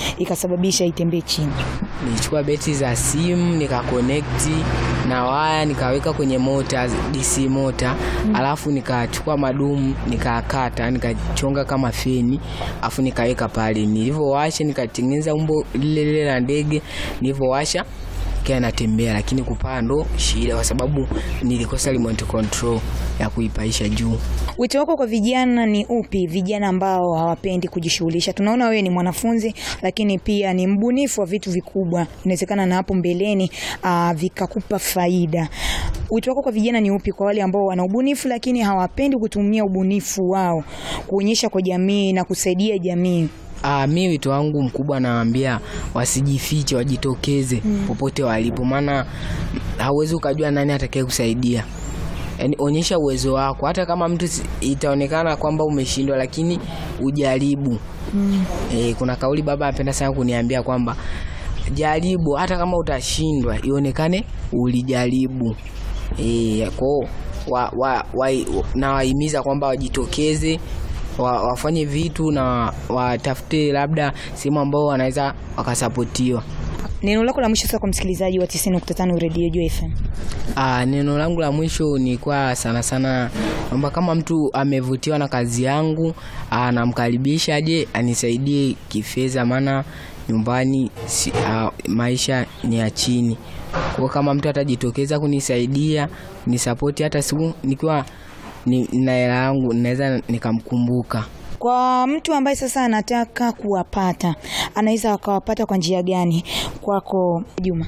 ikasababisha itembee chini? Nilichukua beti za simu nikakonekti na waya nikaweka kwenye mota DC mota, alafu nikachukua madumu nikakata nikachonga kama feni, alafu nikaweka pale. Nilivyowasha nikatengeneza umbo lile lile la ndege, nilivyowasha kia natembea, lakini kupaa ndo shida, kwa sababu nilikosa remote control ya kuipaisha juu. Wito wako kwa vijana ni upi? Vijana ambao hawapendi kujishughulisha. Tunaona wewe ni mwanafunzi, lakini pia ni mbunifu wa vitu vikubwa, inawezekana na hapo mbeleni aa, vikakupa faida. Wito wako kwa vijana ni upi, kwa wale ambao wana ubunifu lakini hawapendi kutumia ubunifu wao kuonyesha kwa jamii na kusaidia jamii? Ah, mi wito wangu mkubwa nawaambia wasijifiche, wajitokeze popote walipo, maana hauwezi ukajua nani atakaye kusaidia. Yaani onyesha uwezo wako, hata kama mtu si- itaonekana kwamba umeshindwa, lakini ujaribu. Eh, kuna kauli baba anapenda sana kuniambia kwamba jaribu, hata kama utashindwa, ionekane ulijaribu. Eh, kwao wa, wa, wa, nawahimiza kwamba wajitokeze wa, wafanye vitu na watafute labda sehemu ambao wanaweza wakasapotiwa. Neno lako la mwisho sasa kwa msikilizaji wa 90.5 Radio Joy FM. Ah, neno langu la mwisho ni kwa sana sana kwamba kama mtu amevutiwa na kazi yangu ah, namkaribisha aje anisaidie kifedha, maana nyumbani si, ah, maisha ni ya chini. Kwa hiyo kama mtu atajitokeza kunisaidia kunisapoti, hata siku nikiwa ni- na hela yangu naweza nikamkumbuka. Kwa mtu ambaye sasa anataka kuwapata, anaweza akawapata kwa njia gani? Kwako Juma.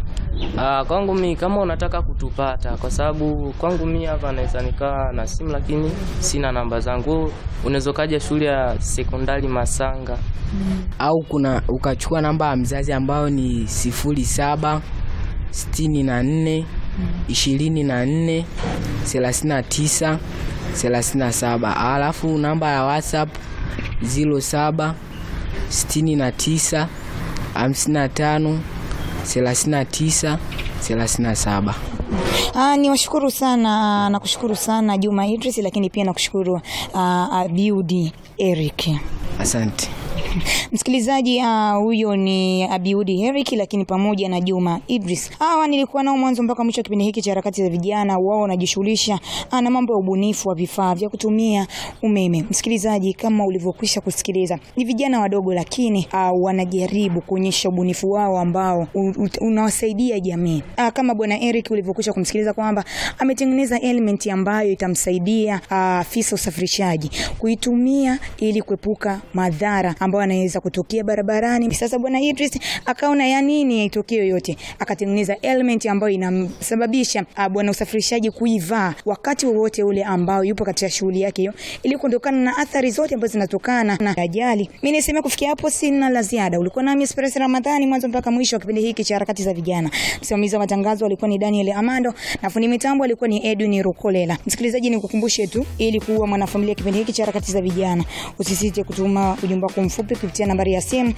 Ah, kwangu mi kama unataka kutupata, kwa sababu kwangu mi hapa naweza nikaa na simu lakini sina namba zangu. Unaweza ukaja shule ya sekondari Masanga. au kuna ukachukua namba ya mzazi ambayo ni sifuri saba sitini na nne ishirini na nne thelathini na tisa thelathini na saba alafu namba ya WhatsApp ziro saba sitini na tisa hamsini na tano thelathini na tisa thelathini na saba. Ah, ni washukuru sana nakushukuru sana Juma Idris, lakini pia nakushukuru ah, Abiudi Eric. Asante. Msikilizaji ah, huyo ni Abiudi Eric, lakini pamoja na Juma Idris. Hawa nilikuwa nao mwanzo mpaka mwisho wa kipindi hiki cha harakati za vijana. Wao wanajishughulisha ah, na mambo ya ubunifu wa vifaa vya kutumia umeme. Msikilizaji, kama ulivyokwisha kusikiliza, ni vijana wadogo, lakini ah, wanajaribu kuonyesha ubunifu wao ambao u- u- unawasaidia jamii. Ah, kama bwana Eric ulivyokwisha kumsikiliza kwamba ametengeneza element ambayo itamsaidia ah, afisa usafirishaji kuitumia ili kuepuka madhara ambayo yanaweza kutokea barabarani. Sasa bwana Idris akaona ya nini yaitokee yoyote, akatengeneza element ambayo inamsababisha ah, bwana usafirishaji kuivaa wakati wowote ule ambao yupo katika shughuli yake hiyo, ili kuondokana na athari zote ambazo zinatokana na ajali. Mimi niseme kufikia hapo sina la ziada. Ulikuwa nami Express Ramadhani mwanzo mpaka mwisho wa kipindi hiki cha harakati za vijana. Msimamizi wa matangazo alikuwa ni Daniel Amando na fundi mitambo alikuwa ni Edwin Rukolela. Msikilizaji, nikukumbushe tu ili kuwa mwanafamilia kipindi hiki cha harakati za vijana, usisite kutuma ujumbe wako mfupi kupitia nambari ya simu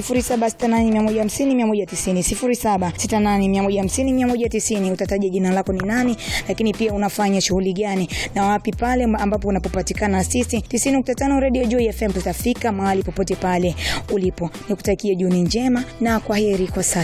0768150190 0768150190. Utataja jina lako ni nani, lakini pia unafanya shughuli gani na wapi pale ambapo unapopatikana na sisi 90.5 Radio Joy FM. Tutafika mahali popote pale ulipo. Nikutakie jioni njema na kwa heri kwa sasa.